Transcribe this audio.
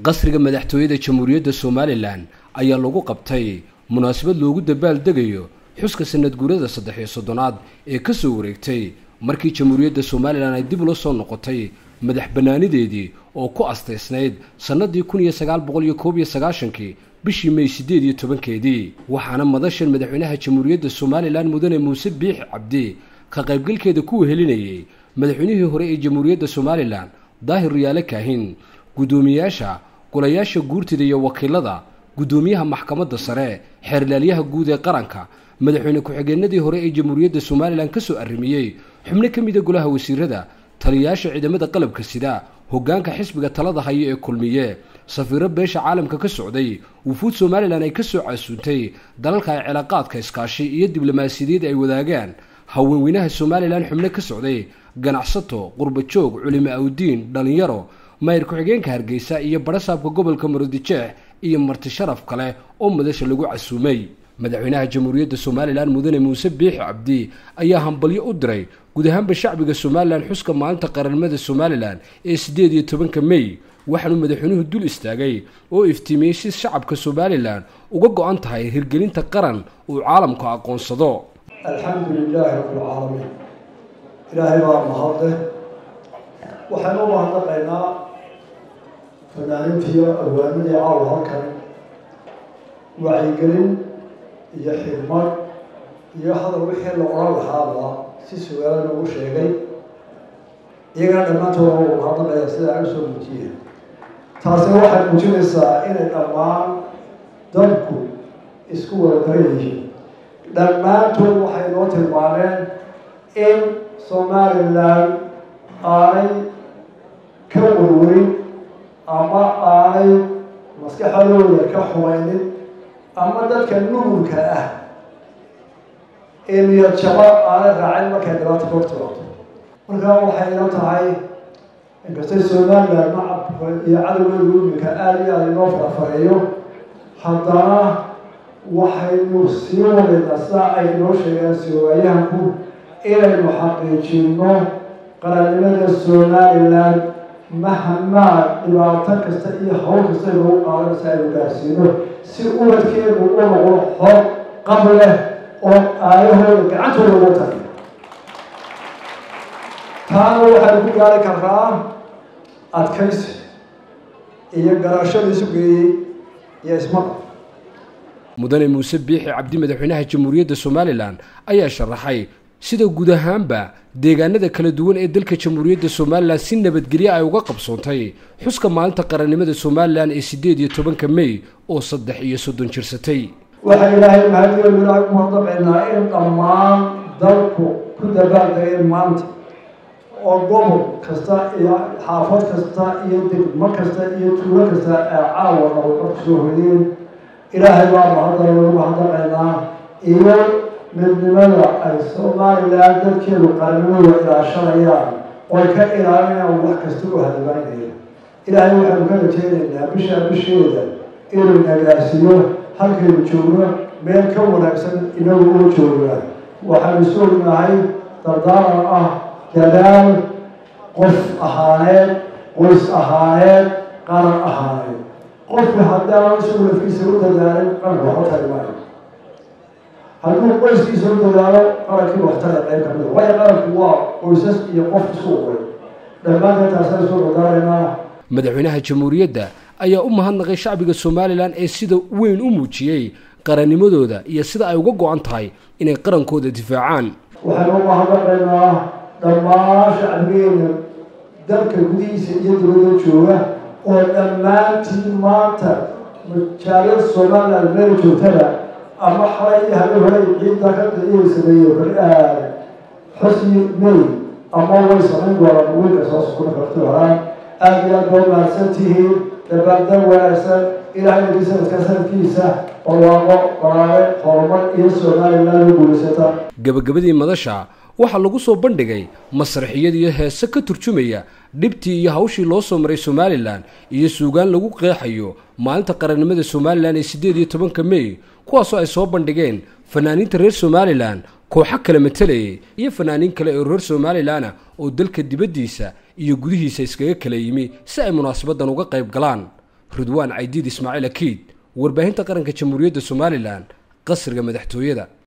qasriga madaxtooyada jamhuuriyadda somalilan ayaa lagu qabtay munaasabad loogu dabaaldegayo xuska sanad guurada saddex iyo soddonaad ee ka soo wareegtay markii jamhuuriyadda somalilan ay dib ula soo noqotay madax bannaanideedii oo ku astaysnayd sannadii kun iyo sagaal boqol iyo koob iyo sagaashankii bishii may siddeed iyo tobankeedii waxaana madashan madaxweynaha jamhuuriyadda somalilan mudane muuse biix cabdi ka qaybgalkeeda ku wehelinayay madaxweynihii hore ee jamhuuriyadda somalilan daahir riyaale kaahin guddoomiyaasha golayaasha guurtida iyo wakiilada guddoomiyaha maxkamadda sare xeerlaalyaha guud ee qaranka madaxweyne ku-xigeenadii hore ee jamhuuriyadda somalilan ka soo arrimiyey xubno ka mida golaha wasiirada taliyayaasha ciidamada qalabka sida hoggaanka xisbiga talada haya ee kulmiye safiiro beesha caalamka ka socday wufuud somalilan ay ka soo casuuntay dalalka ay cilaaqaadka iskaashi iyo diblomaasiyadeed ay wadaagaan haweenweynaha somalilan xubno ka socday ganacsato qurbajoog culimo awdiin dhallinyaro mayr ku-xigeenka hargeysa iyo barasaabka gobolka marodijeex iyo marti sharaf kale oo madasha lagu casuumay madaxweynaha jamhuuriyadda somalilan mudane muuse biixi cabdi ayaa hambalyo u diray guud ahaanba shacbiga somalilan xuska maalinta qaranimada somalilan ee siddeed iyo tobanka mey waxaanuu madaxweynuhu dul istaagay oo iftiimiyey si shacabka somalilan uga go-an tahay hirgelinta qaran uu caalamku aqoonsado alxamdu lilaahi rabbilcaalamiin ilaahay baa mahadle waxaynu u mahadnaqaynaa fanaanintiiyo awaamadii caawa halkan wacyigelin iyo xigmad iyo hadal wixii la odhan lahaaba si sugaala noogu sheegay iyagana dhammaantooda u mahadnaqaya sida ay usoo muujiyeen taasina waxay muujinaysaa inay dhammaan dadku isku wada daran yihiin dhammaantood waxay noo tilmaameen in somalilan aanay ka warwarin ama aanay maskaxadooda ka xumaynin ama dadka nugulka ah ee niyad jaba aanay raacin markay dhibaata ka hortimaado markaa waxay ila tahay inkastay somalilan macabka iyo cadowgeedu imika aada iyo aada inoo farafareeyo haddana waxaynu sii wadaynaa sidaa ay inoo sheegeen siwaayahanku inaynu xaqiijino qarannimada somalilan mahamaa dhibaato kasta iyo hawl kasta inoogu qaadanaysa aynu gaarsiino si ubadkeenu u noqdo xor qab leh oo aayahooda gacantooda ugu tagay taana waxaynu ku gaari karraa adkaysi iyo garashada isu geeyey iyo ismaqal mudane muuse biixi cabdi madaxweynaha jamhuuriyadda somalilan ayaa sharaxay sida guud ahaanba deegaanada kala duwan ee dalka jamhuuriyadda somalilan si nabadgelyo ay uga qabsoontay xuska maalinta qarannimada somalilan ee siddeed iyo tobanka mey oo saddex iyo soddon jirsatay waxaa ilaahay mahadiyoonu ilaahay ku haddabaynaa in dhammaan dalku ku dabaaldegay maanta oo gobol kasta iyo xaafad kasta iyo degmo kasta iyo tuulo kasta ee caawa nabadqab kusoo hodeen ilaahay baa mahadda loogu hadaqaynaa iyo midnimada ay somalilan dadkeedu qarannimada ilaashanayaan oy ka ilaalinayaan wax kasta u hadabaynaya ilaahay waxaynu ka rajeynaynaa bishaa bisheeda inuu nagaarsiiyo halkaynu joogno meel ka wanaagsan inagu oo joogaa waxaynu isu ognahay dardaaran ah dadaal qof ahaaneed qoys ahaaneed qaran ahaaneed qofka haddaan isagu lafkiisa u dadaalin qaranka waxba tari maayo hadduu qoyskiisa u dadaalo qarankii waxtara qayb ka mida waayo qaranku waa qoysas iyo qof isku uqay dhammaanteen taasaan isku dadaalaynaa madaxweynaha jamhuuriyadda ayaa u mahadnaqay shacbiga somalilan ee sida weyn u muujiyey qarannimadooda iyo sida ay uga go-an tahay inay qarankooda difaacaan waxaynu u mahadnaqaynaa dhammaan shacbigeena dalka gudihiisa iyo dibadda jooga oo dhammaantiin maanta majaalada somalilan meel joogtada ama xalay iyo habeen hore ciidda ka iyay sameeyeen xusni may ama way samayn doonaan weynka soo sukuna karti horaan aada iyo aad baa mahadsan tihiin dabaaldab wanaagsan ilaahay nagii sanadka sanadkiisa barwaaqo baraare horumar iyo somalilan u guulaysata gabagabadii madasha waxaa lagu soo bandhigay masraxiyad iyo heese ka turjumaya dhibtii iyo hawshii loo soo maray somalilan iyo suugaan lagu qeexayo maalinta qarannimada somalilan ee siddeed iyo tobanka mey kuwaasoo ay soo bandhigeen fanaaniinta reer somalilan kooxo kala matalayay iyo fanaaniin kale oo reer somalilanah oo dalka dibaddiisa iyo gudihiisa iskaga kala yimi si ay munaasabaddan uga qayb galaan ridwaan caydiid ismaaciil akiid warbaahinta qaranka jamhuuriyadda somalilan qasriga madaxtooyada